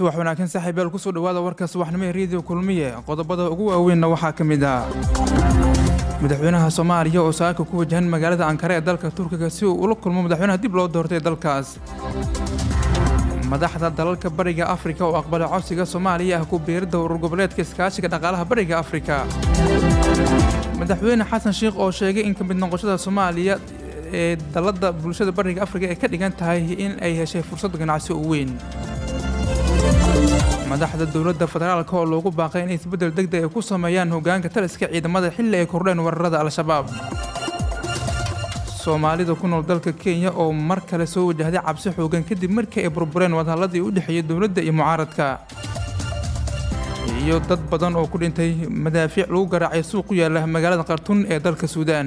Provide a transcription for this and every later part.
subax wanaagsan saaxiibyaal kusoo dhawaada warka subaxnimo ee rediyo kulmiye qodobada ugu waaweynna waxaa ka mid ah madaxweynaha soomaaliya oo saaka ku wajahan magaalada ankara ee dalka turkiga si uu ula kulmo madaxweynaha dib loo doortay dalkaas madaxda dalalka bariga afrika oo aqbalay codsiga soomaaliya ah ku biiridda urur goboleedka iskaashiga dhaqaalaha bariga afrika madaxweyne xasan sheikh oo sheegay in ka mid noqoshada soomaaliya ee dalladda bulshada bariga afrika ay ka dhigan tahay in ay heshay fursad ganacsi oo weyn madaxda dowladda federaalka oo loogu baaqay inay isbeddel degdeg ay ku sameeyaan hoggaanka taliska ciidamada xilli ay kordheen weerarada al-shabaab soomaalida ku nool dalka kenya oo mar kale soo wajahday cabsi xoogan kadib markii ay burbureen wadhalladii u dhexeeyay dowladda iyo mucaaradka iyo dad badan oo ku dhintay madaafiic lagu garaacay suuq ku yaala magaalada khartuun ee dalka suudaan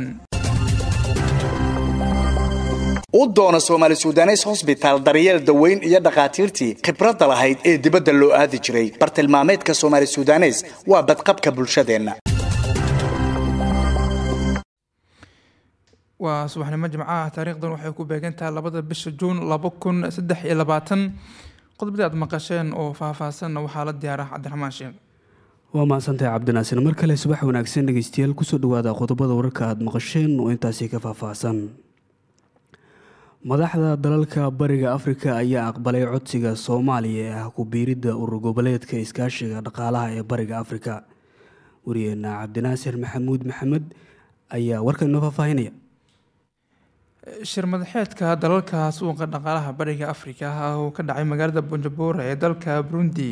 u doono soomaali sudanes hosbitaal daryeel daweyn iyo dhakhaatiirtii khibradda lahayd ee dibadda loo aadi jiray bartilmaameedka soomaali sudanes waa badqabka bulshadeenna waa subaxnimo jimcaha taariikhdan waxay ku beegantahay labada bisha juun laba kun saddex iyo labaatan qodobadii aad maqasheen oo faahfaahsanna waxaa la diyaara cabdiraxmaan sheekh waa mahadsantahay cabdinaasir mar kale subax wanaagsan dhegeystayaal kusoo dhawaada qodobada wararka aada maqasheen oo intaasi ka faahfaahsan madaxda dalalka bariga afrika ayaa aqbalay codsiga soomaaliya ee ah ku biiridda urur goboleedka iskaashiga dhaqaalaha ee bariga afrika wariyeena cabdinaasir maxamuud maxamed ayaa warkan inoo faahfaahinaya shir madaxeedka dalalka suuqa dhaqaalaha bariga afrika oo ka dhacay magaalada bonjabora ee dalka burundi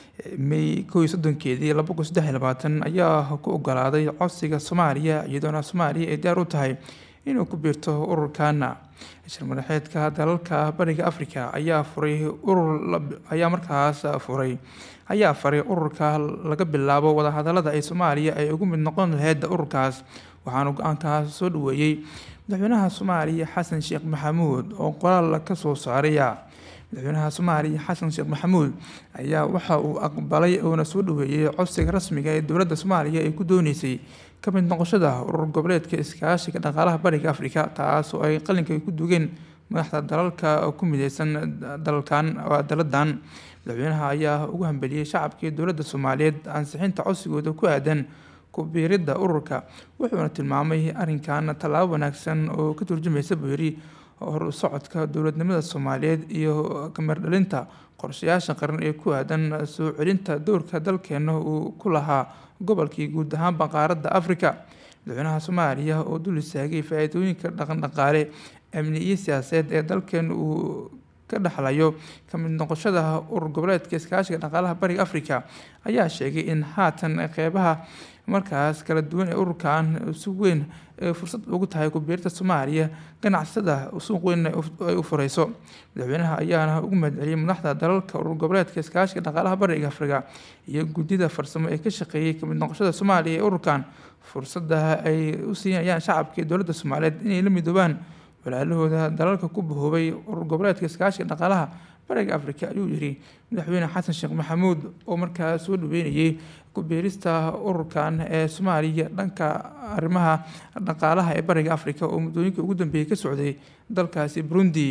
may kow iyo soddonkeedii laba kun saddex iyo labaatan ayaa ku ogolaaday codsiga soomaaliya iyadoona soomaaliya ay diyaar u tahay inuu ku biirto ururkana shir madaxeedka dalalka bariga afrika ayaa furay urur ayaa markaas furay ayaa faray ururka laga bilaabo wadahadalada ay soomaaliya ay ugu mid noqon lahayd ururkaas waxaana go-aankaas soo dhaweeyey madaxweynaha soomaaliya xasan sheekh maxamuud oo qoraal ka soo saaraya madaxweynaha soomaaliya xasan sheekh maxamuud ayaa waxa uu aqbalay uuna soo dhaweeyey codsiga rasmiga ee dowladda soomaaliya ay ku dooneysay ka mid noqoshada urur goboleedka iskaashiga dhaqaalaha bariga afrika taas oo ay qalinka ku dugeen madaxda dalalka ku mideysan dalkan daladan madaxweynaha ayaa ugu hambeliyey shacabkii dowladda soomaaliyeed ansixinta codsigooda ku aadan kubiiridda ururka wuxuuna tilmaamay arrinkan tallaabo wanaagsan oo ka turjumaysa buu yidhi hor socodka dowladnimada soomaaliyeed iyo kamardhalinta qorshayaasha qaran ee ku aadan soo celinta dowrka dalkeena uu ku lahaa gobolkii guud ahaanba qaaradda afrika madaxweynaha soomaaliya oo dul istaagay faa-iidooyinka dhaqandhaqaale amni iyo siyaasadeed ee dalkeen uu ka dhexlayo kamid noqoshada urur goboleedka iskaashiga dhaqaalaha bariga afrika ayaa sheegay in haatan qeybaha markaas kala duwan ee ururkan si weyn fursad ugu tahay kubiirta soomaaliya ganacsada suuq weyn ay u fureyso madaxweynaha ayaana ugu mahadceliyay madaxda dalalka urur goboleedka iskaashiga dhaqaalaha bariga afrika iyo guddida farsamo ee ka shaqeeyay kamid noqoshada soomaaliya ee ururkan fursada ay u siinayaan shacabka ee dowladda soomaaliyeed inay la midoobaan walaalahooda dalalka ku bahoobay urur goboleedka iskaashiga dhaqaalaha bariga afrika ayuu yiri madaxweyne xasan sheekh maxamuud oo markaas soo dhaweynayay kubiirista ururkan ee soomaaliya dhanka arrimaha dhaqaalaha ee bariga afrika oo muddooyinka ugu dambeeyay ka socday dalkaasi burundi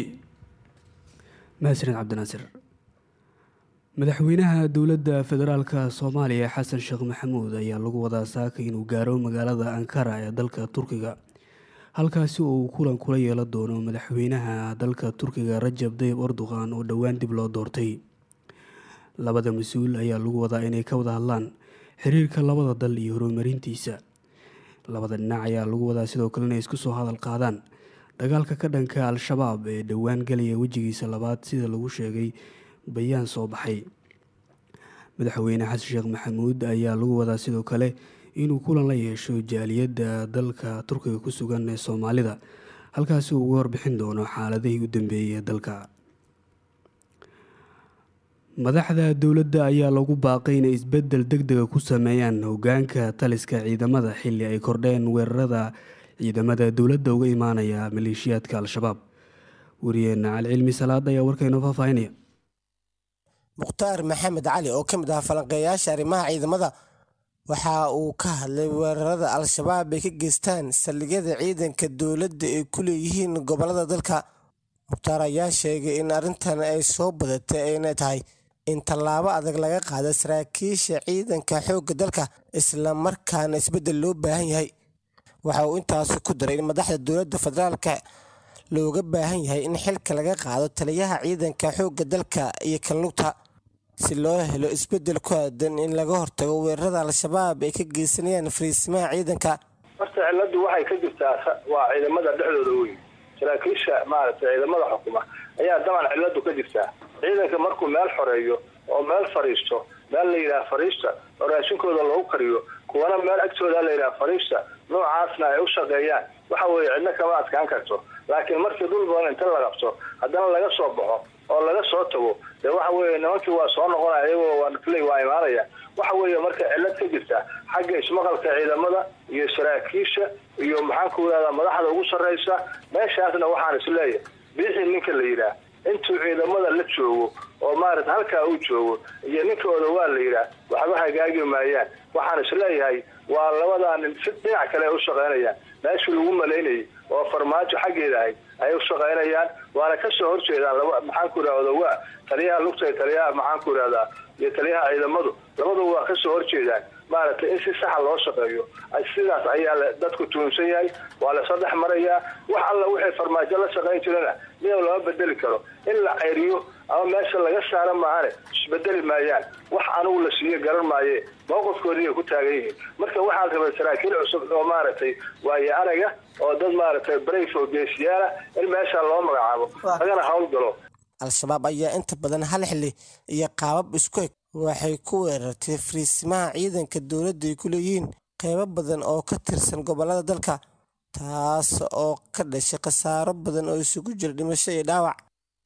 mahadsaned cabdinaasir madaxweynaha dowladda federaalka soomaaliya xasan sheekh maxamuud ayaa lagu wadaa saaka inuu gaaro magaalada ankara ee dalka turkiga halkaasi oo uu kulan kula yeelan doono madaxweynaha dalka turkiga rajab dayib erdogan oo dhowaan dib loo doortay labada mas-uul ayaa lagu wadaa inay ka wada hadlaan xiriirka labada dal iyo horumarintiisa labada dhinac ayaa lagu wadaa sidoo kale inay isku soo hadal qaadaan dagaalka ka dhanka al-shabaab ee dhowaan galaya wejigiisa labaad sida lagu sheegay bayaan soo baxay madaxweyne xasan sheekh maxamuud ayaa lagu wadaa sidoo kale inuu kulan la yeesho jaaliyadda dalka turkiga ku sugan ee soomaalida halkaasi uu uga warbixin doono xaaladihii u dambeeyey ee dalka madaxda dowladda ayaa lagu baaqay inay isbeddel deg dega ku sameeyaan hogaanka taliska ciidamada xilli ay kordheen weerarada ciidamada dowladda uga imaanaya maleeshiyaadka al-shabaab wariyeena calcilmi salaad ayaa warkaynoo faahfaahinaya mukhtaar maxamed cali oo ka mid ah falanqeeyaasha arrimaha ciidamada waxa uu ka hadlay weerarada al-shabaab ay ka geystaan saldhigyada ciidanka dowladda ay ku leeyihiin gobolada dalka mukhtaar ayaa sheegay in arrintan ay soo badatay ayna tahay in tallaabo adag laga qaado saraakiisha ciidanka xoogga dalka islamarkaana isbeddel loo baahan yahay waxa uu intaasi ku daray in madaxda dowladda federaalka looga baahan yahay in xilka laga qaado taliyaha ciidanka xoogga dalka iyo kanlugta si loo helo isbeddel ku aadan in laga hortago weerarada al-shabaab ay ka geysanayaan fariisimaha ciidanka horta ciladu waxay ka jirtaa waa ciidamada dhexdooda weyn saraakiisha maaragtay ciidamada xukuma ayaa daban ciladu ka jirtaa ciidanka markuu meel xoreeyo oo meel fadhiisto meel la yidhaha fadhiista oo raashinkooda loogu kariyo kuwana meel agtooda la yidhaha fadhiista noocaasna ay u shaqeeyaan waxa weeye cidna kama adkaan karto laakiin markii dhul badan inta la qabto haddana laga soo baxo oo laga soo tago dee waxa weeye nimankii waa soo noqonaya iyagoo waanfilay waa imaanaya waxa weeye marka cilad ka jirta xagga ismaqalka ciidamada iyo saraakiisha iyo maxaan ku yidhahdaa madaxda ugu sarraysa meeshaasna waxaan isleeyahay biixii ninka la yidhaah intuu ciidamada la joogo oo maarata halkaa uu joogo iyo ninkooda waa la yidhaah waxba hagaagi maayaan waxaan isleeyahay waa labadaa nin si dhinac kale ay u shaqaynayaan meeshii lagu malaynayay oo farmaajo xaggeeda ahayd ayay u shaqaynayaan waana kasoo horjeedaan laba maxaan ku yidhahda waa taliyaha lugta iyo taliyaha maxaan ku yidhahdaa iyo taliyaha ciidamadu labaduba waa kasoo horjeedaan maaragtay in si saxa loo shaqeeyo sidaas ayaa dadku tuunsan yahay waa lasoo dhex marayaa wax alla wixii farmaajo la shaqayn jirana midow lama bedeli karo in la ceyriyo ama meesha laga saara maahane isbedeli maayaan wax anugu la siiyo garan maaye mowqifkoodii ay ku taagan yihiin marka waxaan rabay saraakiil cusub oo maaragtay waayo araga oo dad maaragtay brayf oo geesiyaala in meesha loo magacaabo lagana howlgalo al-shabaab ayaa inta badan hal xili iyo qaabab isku eg waxay ku weerartay fariisimaha ciidanka dowladda ay ku leeyihiin qeybo badan oo ka tirsan gobolada dalka taas oo ka dhashay khasaaro badan oo isugu jira dhimasho iyo dhaawac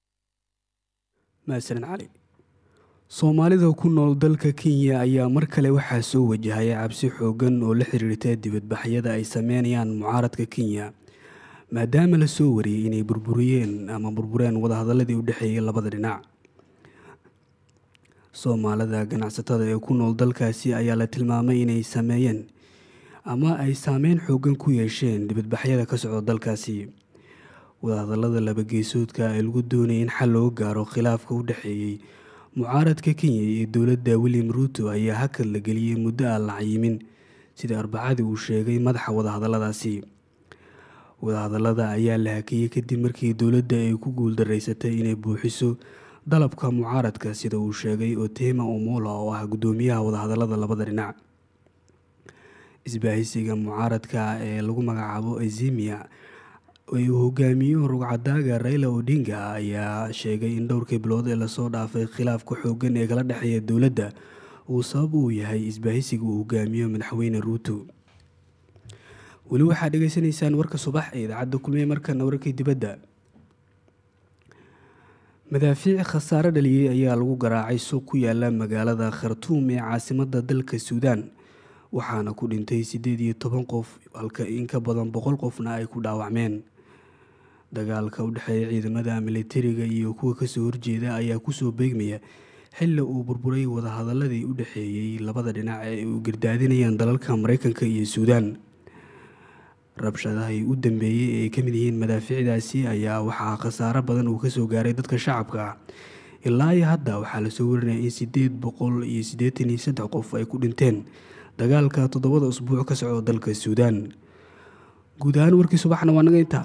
mahadsanid cali soomaalida ku nool dalka kenya ayaa mar kale waxaa soo wajahaya cabsi xoogan oo la xiriirta dibadbaxyada ay sameynayaan mucaaradka kenya maadaama la soo wariyey inay burburiyeen ama burbureen wadahadaladii u dhexeeyay labada dhinac soomaalida ganacsatada ee ku nool dalkaasi ayaa la tilmaamay inay sameeyeen ama ay saameyn xoogan ku yeesheen dibadbaxyada ka socda dalkaasi wadahadalada labageesoodka ee lagu doonayay in xal looga gaaro khilaafka u dhexeeyey mucaaradka kenya iyo dowladda william ruuto ayaa hakad la geliyey muddo aan la cayimin sida arbacadii uu sheegay madaxa wadahadaladaasi wadahadalada ayaa la hakiyey kadib markii dowladda ay ku guuldaraysatay inay buuxiso dalabka mucaaradka sida uu sheegay otema omola oo ah guddoomiyaha wadahadalada labada dhinac isbaahisiga mucaaradka ee lagu magacaabo azimia ee uu hogaamiyo rugcadaaga raila odinga ayaa sheegay in dhowrkii bilood ee lasoo dhaafay khilaafka xoogan ee kala dhexeeya dowladda uu sabab uu yahay isbaahisiga uu hogaamiyo madaxweyne ruuto weli waxaad dhegeysanaysaan warka subax ee idaacadda kulmiye markana wararkii dibadda madaafiic khasaare dhaliyey ayaa lagu garaacay suuq ku yaala magaalada khartuum ee caasimada dalka suudaan waxaana ku dhintay siddeed iyo toban qof halka in ka badan boqol qofna ay ku dhaawacmeen dagaalka u dhexeeya ciidamada militariga iyo kuwa kasoo horjeeda ayaa kusoo beegmaya xilli uu burburay wadahadaladii u dhexeeyey labada dhinac ee u gardaadinayaan dalalka mareykanka iyo suudaan rabshadahay u dambeeyey ee ay ka mid yihiin madaafiicdaasi ayaa waxaa khasaaro badan uu kasoo gaaray dadka shacabka ah ilaa iyo hadda waxaa lasoo warinaya in sideed boqol iyo siddeetan iyo saddex qof ay ku dhinteen dagaalka toddobada usbuuc ka socda dalka suudaan guud ahaan warkii subaxna waa naga intaa